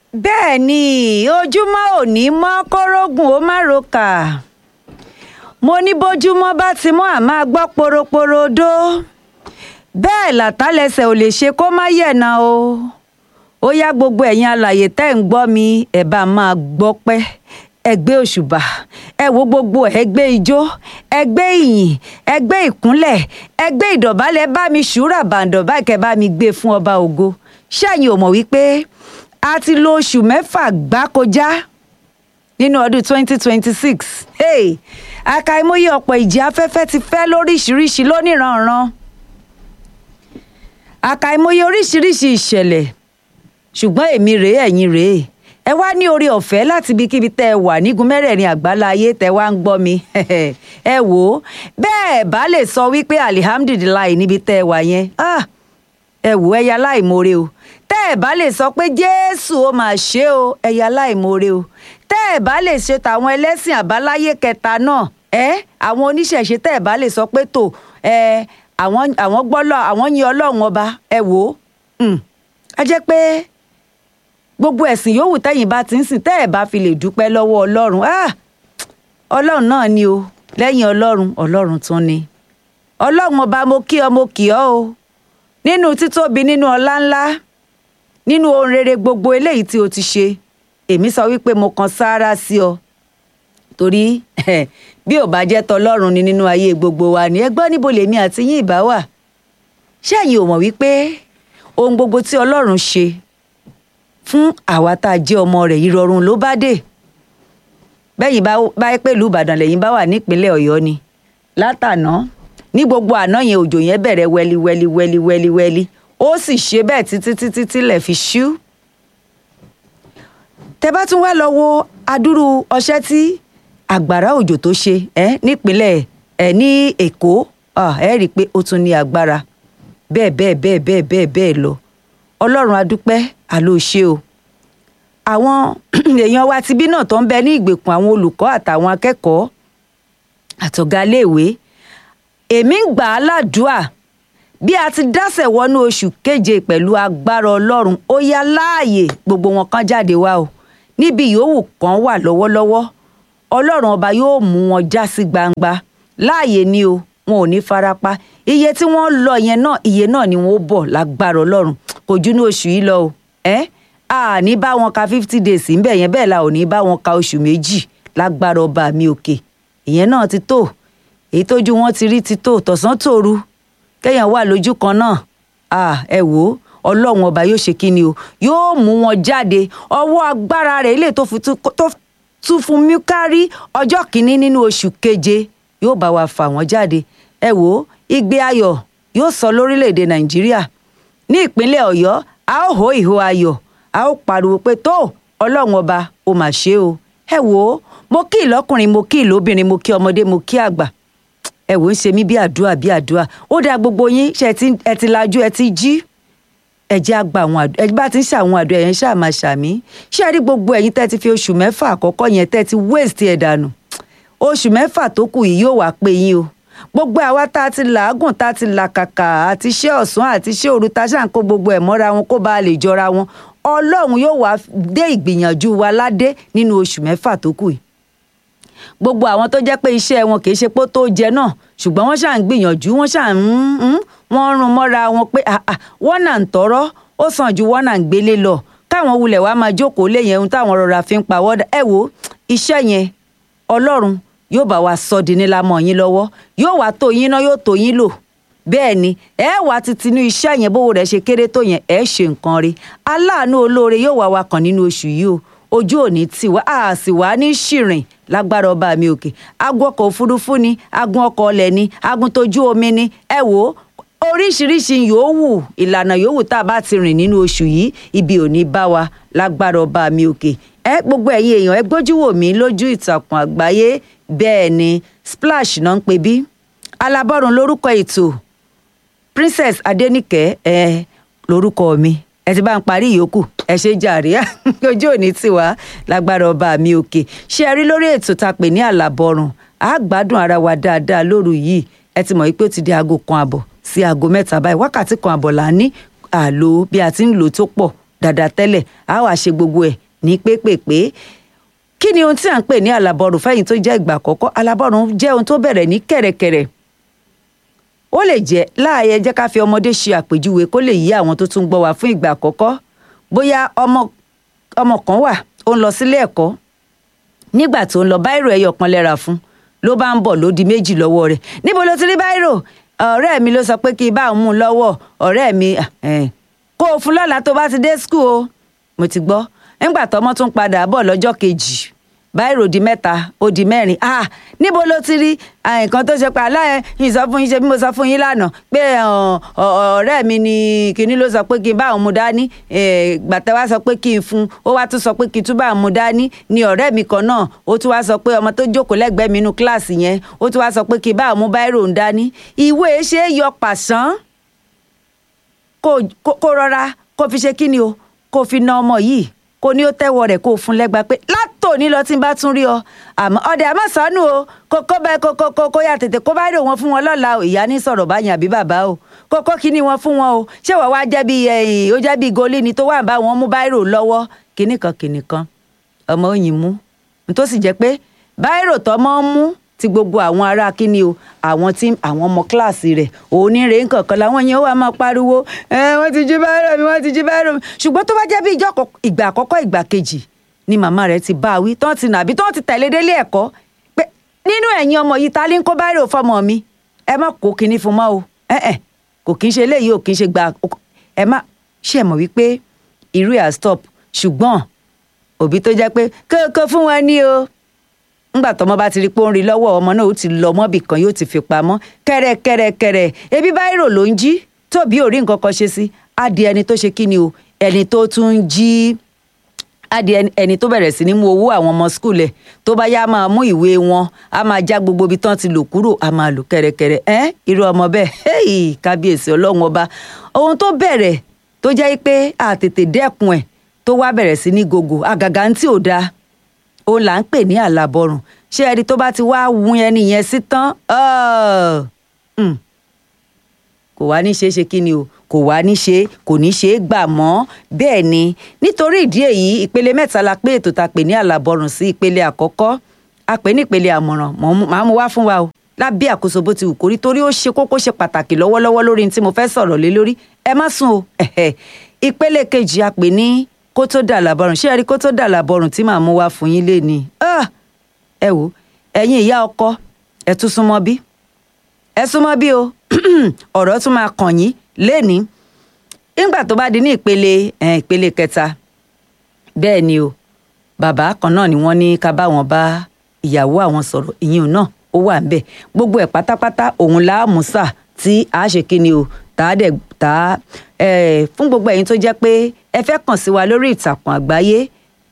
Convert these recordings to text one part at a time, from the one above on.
bẹ́ẹ̀ ni ojúmọ́ òní mọ́ kórógùn ó má rokà mo ní bójúmọ́ bá ti mọ́ àmọ́ gbọ́ poroporodo bẹ́ẹ̀ làtàlẹ́sẹ̀ ò lè ṣe kó má yẹ̀nà o ó yá gbogbo ẹ̀yin alàyè tẹ́ ń gbọ́ mi ẹ̀ bá máa gbọ́ pẹ́ ẹgbẹ́ òṣùbà ẹ wo gbogbo ẹgbẹ́ ijó ẹgbẹ́ ìyìn ẹgbẹ́ ìkúnlẹ̀ ẹgbẹ́ ìdọ̀bálẹ̀ bá mi ṣúra bàǹdọ̀ báyìí kẹ́ bá mi gbé fún ọba ògo ṣẹ́yìn ò mọ̀ wípé a ti lo oṣù mẹ́fà gbákojá nínú ọdún 2026 hey, àkàìmọye ọ̀pọ̀ ìjì afẹ́fẹ́ ti fẹ́ lóríṣiríṣi lóníranran àkàìmọye oríṣiríṣi ìṣẹ̀lẹ̀ ṣùgbọ́n èmi rèé ẹ̀yin rèé ẹ wá ní orí ọ̀fẹ́ láti ibikíbi tẹ́ ẹ wà nígun mẹ́rẹ̀ẹ̀rin àgbáláyé tẹ́ wá ń gbọ́ mi ẹ wò ó bẹ́ẹ̀ bá lè sọ wípé alihamdulilayi níbi tẹ́ ẹ wà yẹn ẹ wò ẹ̀yà láìmoore o tẹ́ ẹ bá lè sọ pé jésù ó máa ṣe o ẹ̀yà láìmoore o tẹ́ ẹ bá lè ṣe tàwọn ẹlẹ́sìn àbáláyé kẹta náà ẹ àwọn oníṣẹ̀ṣe tẹ́ ẹ bá lè sọ pé tò ẹ àwọn àwọn gbọ́lọ̀ àwọn yin ọlọ́run ọba ẹ wò ó ẹ jẹ́ pé gbogbo ẹ̀sìn yòówù tẹ́yìn bá ti ń sìn tẹ́ ẹ̀ bá fi lè dúpẹ́ lọ́wọ́ ọlọ́run ah ọlọ́run náà ni o lẹ́yìn ọlọ́run ọlọ́run tún ni ọlọ́run ọba mo kí ọ mo kì ọ́ o nínú títóbi nínú ọlá ńlá nínú ohun rere gbogbo eléyìí tí o ti ṣe èmi sọ wípé mo kan sáárá sí ọ torí bí ò bá jẹ́ tọlọ́run ni nínú ayé gbogbo wa ni ẹ gbọ́ níbo lèmi àti yín ìbá wà ṣé ẹ̀yin ò mọ̀ wípé ohun gbogbo tí ọlọ́run ṣe fún àwa tá a jẹ́ ọmọ rẹ̀ ìrọ̀rùn ló bá dé bẹ́yìn bá yẹ pé ìlú ìbàdàn lẹ́yìn bá wà nípínlẹ̀ ọ̀yọ́ ni látàná ní gbogbo àná yẹn òjò yẹn bẹ̀rẹ̀ wẹ́lí wẹ́lí wẹ́lí wẹ́lí wẹ́lí ó sì ṣe bẹ́ẹ̀ títí títí tílẹ̀ fi ṣú. tẹ bá tún wá lọ wo adúrú ọṣẹ́ tí àgbàrá òjò tó ṣe ẹ nípínlẹ̀ ẹ ní èkó ẹ rí i pé ó tún ní agbára bẹ́ẹ̀ bẹ́ẹ̀ bẹ́ẹ̀ bẹ́ẹ̀ bẹ́ẹ̀ bẹ́ẹ̀ lọ ọlọ́run adúpẹ́ àló ṣe o àwọn èèyàn wa tibí náà tó ń bẹ ní ìgbèkùn àwọn olùkọ́ àtàwọn akẹ́kọ̀ọ́ àtọ̀gá iléèwé èmi ń gbà á ládùúà bí a ti dásẹ̀ wọnú oṣù keje pẹ̀lú agbára ọlọ́run ó yá láàyè gbogbo wọn kan jáde wá o níbi yòówù kan wà lọ́wọ́lọ́wọ́ ọlọ́run ọba yóò mú wọn já sí gbangba láàyè ni o wọn ò ní farapa iye tí wọ́n lọ yẹn náà iye náà ni wọ́n bọ̀ lágbára ọlọ́run kò jú ní oṣù yìí lọ o ẹ a ní bá wọn ka fifty days ńbẹ yẹn bẹ́ẹ̀ la ò ní bá wọn ka oṣù méjì lágbára ọba mi òkè ìyẹn náà ti tó èyí tójú wọn ti rí ti tó tọ̀sán tòru kéèyàn wà lójú kan náà a ẹ wò ó ọlọ́run ọba yóò ṣe kíni o yóò mú wọn jáde ọwọ́ agbára rẹ̀ ilé tó tún fún mi kárí ọjọ́ kìíní nínú oṣù keje yóò bá wa fà wọ́n jáde ẹ wò ó igbe ayọ̀ yóò sọ lórílẹ̀‐èdè nàìjíríà ní ìpínlẹ̀ ọ̀yọ́ a ó hó ìhó ayọ̀ a ó pariwo pé tó ọlọ́run ọba ó mà ṣe o ẹ wò ó mo kí ìlọ́kùnrin mo kí ìlóbìnrin mo kí ọmọdé mo kí àgbà ẹ wò ó ń ṣe mí bí àdúrà bí àdúrà ó dáa gbogbo yín ṣe ẹ ti lajú ẹ ti jí ẹ jẹ́ àgbà àwọn àdúrà ẹ bá ti ń ṣàwọn àdúrà yẹn ṣáà máa ṣàmí ṣé ẹ rí gbogbo ẹ̀yin tẹ́ ti fi oṣù mẹ́fà àkọ́kọ́ yẹn tẹ́ ti waste ẹ̀ dànù oṣù mẹ́fà tó kù yìí yóò wá pé yín o gbogbo àwa tá a ti làágùn tá a ti làkàkà àti iṣẹ́ ọ̀sán àti iṣẹ́ òru tá a ṣàn kó gbogbo ẹ̀ mọ́ra wọn kó bá a lè jọra wọn ọlọ́run yóò wá dé ìgbìyànjú wa ládé nínú oṣù mẹ́fà tó kù yìí gbogbo àwọn tó jẹ́ pé iṣẹ́ wọn kì í ṣe pé tó jẹ náà ṣùgbọ́n wọ́n ṣàn ń gbìyànjú wọ́n ṣàn ń wọ́n rún mọ́ra wọn pé wọ́n náà ń tọrọ ó sàn ju wọ́n náà ń gbélé lọ káwọn wulẹ̀ wá máa jókòó lé yẹn ohun táwọn rọra fi ń pa wọ́dà ẹ wo iṣẹ́ yẹn ọlọ́run yóò bá wa sọ di nílá mọ́ yín lọ́wọ́ yóò wá tó yín náà yóò tó yín lò bẹ́ẹ̀ ni ẹ wá títí inú iṣẹ́ yẹn bówó rẹ̀ ṣe kéré tó yẹn ẹ ṣe nǹkan rí aláàánú olóore yóò wá wa kàn nínú oṣù yìí o ojú òní tì wá a sì wá ní ṣìrìn lágbára ọba mi òkè agun ọkọ̀ òfurufú ni agun ọkọ̀ ọlẹ̀ ni agun tójú omi ni ẹ wò ó oríṣiríṣi yòówù ìlànà yòówù tá a bá ti rìn nínú oṣù yìí ibi ò ní bá wa lágbára ọba mi òkè ẹ gbogbo ẹ̀yin èèyàn ẹ gbójú wò mí lójú ìtàkùn àgbáyé bẹ́ẹ̀ ni splash náà ń pè bí alábọ́run lórúkọ ètò princess adẹnìkẹ́ ẹ lórúkọ mi ẹ ti bá ń parí ìyókù ẹ ṣe jàre ojú òní tiwa lágbára ọba mi òkè ṣé ẹ rí lórí ètò tá a pè ní àlàbọ̀rùn a gbádùn ara wa dáadáa lóru yìí ẹ ti mọ̀ pé ó ti di aago kan àbọ̀ sí aago mẹ́ta báyìí wákàtí kan àbọ̀ là ń ní àlò bí a ti ń lò tó pọ̀ dáadáa tẹ́lẹ̀ á wàá ṣe gbogbo ẹ̀ ní pépèpé kí ni ohun tí à ń pè ní àlàbọ̀rùn fẹ́yìn tó jẹ́ ìgbà àkọ́kọ́ àlàbọ̀rùn jẹ́ ohun tó bẹ̀rẹ̀ ní kẹ̀rẹ̀kẹ̀rẹ̀ ó lè jẹ́ láàyè jẹ́ ká fi ọmọdé ṣe àpèjúwe kó lè yí àwọn tó tún gbọ́ wá fún ìgbà àkọ́kọ́ bóyá ọmọ ọmọ kan wà ó ń lọ sílé ẹ̀kọ́ nígbà tó ń lọ báírò ẹyọ kan lẹ́ra fún ló bá ń bọ̀ ló di méjì lọ́wọ́ rẹ̀ níbo ló ti rí báírò ọ̀rẹ́ mi ló sọ pé kí n bá òun mú un lọ́wọ́ ọ̀rẹ́ mi kó o fún lọ́la tó bá ti dé skul o mo ti gbọ́ nígbà tọmọ tún padà bọ̀ lọ́jọ́ kejì báírò di mẹ́ta ó di mẹ́rin ah níbo ló ti rí nǹkan tó ṣe pa aláyẹ yìí sọ fún yín ṣe bí mo sọ fún yín lánàá pé ọ̀rẹ́ mi ni kinní ló sọ pé kí n bá òun mu dání gbàtẹ́ wá sọ pé kí n fún ó wá tún sọ pé kí n tún bá òun mu dání ni ọ̀rẹ́ mi kan náà ó tún wá sọ pé ọmọ tó jókòó lẹ́gbẹ̀ẹ́ mi inú kíláàsì yẹn ó tún wá sọ pé kí n bá òun mu báírò ń dání ìwé ṣe é yọ pàṣán kó rọra kó fi ṣe kíni o kó fi na ọmọ yìí kó ní ó tẹ́wọ́ rẹ̀ kó fún lẹ́gbàá pé látòní lọ tí n bá tún rí ọ àmọ́ ọdẹ àmọ́ sánú o kó kó bẹ kó kó kó kó yà tètè kó bá rò wọn fún wọn lọ́la o ìyá ní sọ̀rọ̀ báyìí àbí bàbá o kó kó kíní wọn fún wọn o ṣé wọ́n wá jẹ́ bí ẹ̀yìn ó jẹ́ bí goli ni tó wà bá wọn mú báírò lọ́wọ́ kíní kan kíní kan ọmọ òyìn mú tó sì jẹ́ pé báírò tọmọ ń mú ti gbogbo àwọn ará kíni o àwọn tí àwọn ọmọ kíláàsì rẹ̀ òní rèé nkankan làwọn yẹn wà máa pariwo ẹ wọ́n ti jí báírò mi wọ́n ti jí báírò mi ṣùgbọ́n tó bá jẹ́ bí ìgbà àkọ́kọ́ ìgbà kejì ni màmá rẹ̀ ti bá a wí tán ti nà àbí tán ti tẹ̀lé délé ẹ̀kọ́ pé nínú ẹ̀yin ọmọ yìí ta ló ń kó báírò fọmọ mi ẹ má kó kinní fún mọ́ o ẹ ẹ kò kí n ṣe eléyìí ò kí n ṣe gba ẹ má ṣe mọ̀ wípé irú ẹ̀ stop ṣùgbọ́n òbí tó jẹ́ pé kókó fún wọn ní o ńgbà tọmọ bá ti rí pé ó ń rí lọ́wọ́ ọmọ náà ó ti lọ mọ́bì kan yóò ti fi pamọ́ kẹ́rẹ́kẹ́rẹ́kẹ́rẹ́ ebi báírò ló ń jí tóbi ò rí nǹkan kan ṣe sí á di ẹni tó ṣe kí ni o ẹni tó tún ń jí á di ẹni tó bẹ̀rẹ̀ sí ní mú owó àwọn ọmọ skul ẹ̀ tó bá yá máa mú ìwé wọn á máa já gbogbo ibi tán ti lò kúrò á máa lò kẹ́rẹ́kẹ́rẹ́ ẹ́ irú ọmọ bẹ́ẹ̀ kábíyèsí ọlọ́run ọba ohun tó bẹ̀rẹ̀ tó jẹ́ pé àtètè dẹ́kun ẹ̀ tó wá bẹ̀rẹ̀ sí ní gògò àgàgà ń tí ò dáa òun là ń pè ní àlàbọrùn ṣé ẹni tó bá ti wá wun ẹni yẹn sí tán kò wá ní ṣeé ṣe kí ni o kò wá ní ṣe kò ní ṣe é gbà mọ́ bẹ́ẹ̀ ni nítorí ìdí èyí ìpele mẹ́ta la pé ètò ta pè ní àlàbọrùn sí ìpele àkọ́kọ́ a pè ní ìpele àmọ̀ràn màá mú wá fún wa o lábẹ́ àkóso bó ti wù kórí torí ó ṣe kókó ṣe pàtàkì lọ́wọ́lọ́wọ́ lórí ní tí mo fẹ́ sọ̀rọ̀ lé lórí ẹ má sùn o ìpele kejì a pè ní kó tó dà làbọrùn ṣé ẹ rí kó tó dà làbọrùn tí màá mú wá fún yín léni ẹ wò ẹ̀yin ìyá ọkọ ẹ tún súnmọ́ bí ẹ súnmọ́ bí o ọ̀rọ̀ tún máa kàn yín léni nígbà tó bá di ní ìpele ìpele kẹta bẹ́ẹ̀ ni o bàbá kan náà ni wọ́n ní ká bá wọn bá ìyàwó àwọn sọ̀rọ̀ ìyẹn náà ó wà ńbẹ̀ gbogbo ẹ̀ pátápátá òun láàmúsà tí a ṣe kí ni o tá a dẹ̀ tá a fún gbogbo ẹ̀yin tó jẹ́ pé ẹ fẹ́ kàn sí wa lórí ìtàkùn àgbáyé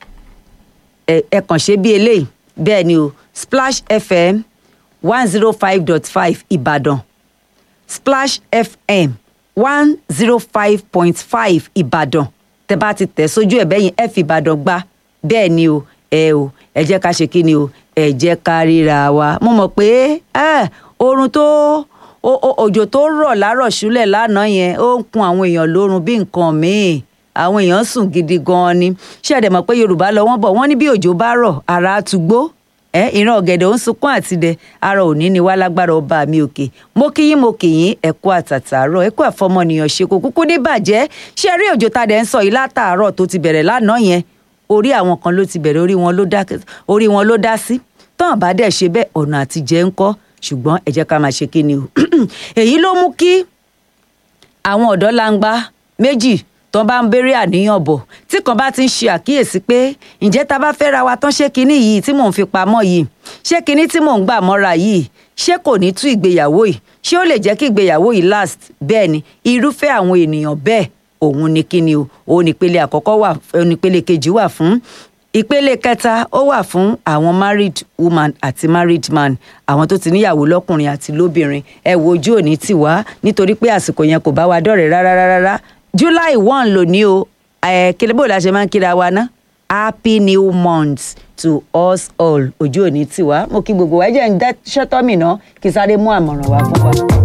ẹ kàn ṣe bí eléyìí bẹ́ẹ̀ ni o Splash FM one zero five dot five Ìbàdàn Splash FM one zero five point five Ìbàdàn tẹ bá ti tẹ̀ sójú ẹ̀ bẹ́yìn ẹ fi Ìbàdàn gbá bẹ́ẹ̀ ni o ẹ o ẹ jẹ́ ká ṣe kí ni o ẹ jẹ́ ká ríra wa mo mọ̀ pé oorun tó òjò tó rọ̀ lárọ̀ ṣúlẹ̀ lánàá yẹn ó ń kun àwọn èèyàn lórun bí nǹkan míì àwọn èèyàn sùn gidi gan-an ni ṣé ẹ dẹ̀ mọ̀ pé yorùbá lọ wọ́n bọ̀ wọ́n ní bí òjò bá rọ̀ ara á tu gbó ẹ ìran ọ̀gẹ̀dẹ̀ ó ń sunkún àtidẹ ara òní ni wá lágbára ọba mi òkè mo kí yín mo kì yín ẹ kú àtàtàárọ̀ ẹ kú àfọmọnìyàn ṣe kò kúkú ní bàjẹ́ ṣé rí òjò tá a dẹ̀ ń sọ yìí látàárọ̀ tó ti bẹ̀rẹ̀ lánàá yẹn orí àwọn kan ló ti bẹ̀rẹ̀ orí wọn ló dá sí tán bá dẹ̀ ṣe bẹ́ẹ̀ ọ̀nà àtijẹ́ ń kọ́ ṣùgbọ́n ẹ jẹ́ ká máa ṣe kí ni o èyí ló mú kí àwọn ọ̀dọ́ langba méjì tó bá ń béèrè àníyàn bọ̀ tí kan bá ti ń ṣe àkíyèsí pé ǹjẹ́ ta bá fẹ́ ra wa tán ṣé kinní yìí tí mò ń fi pamọ́ yìí ṣé kinní tí mò ń gbà mọ́ra yìí ṣé kò ní tú ìgbéyàwó yìí ṣé ó lè jẹ́ kí ìgbéyàwó yìí last bẹ́ẹ̀ ni irúfẹ́ àwọn ènìyàn bẹ́ẹ̀ òun ni kíni o òun nípele àkọ́kọ́ wà nípele kejì wà fún ìpele kẹta ó wà fún àwọn married woman àti married man àwọn tó ti níyàwó lọ́kùnrin àti lóbìnrin ẹ wo ojú òní tì wá nítorí pé àsìkò yẹn kò bá wa dọ̀rẹ́ rárá rárá july one lónìí o ẹ kílẹ̀ bó la ṣe máa ń kíra wa ná happy new month to us all ojú òní tì wá mo kí gbogbo wa ẹ jẹ́ ń dá ṣọ́tọ́ mi ná kí sáré mú àmọ̀ràn wá fún wa.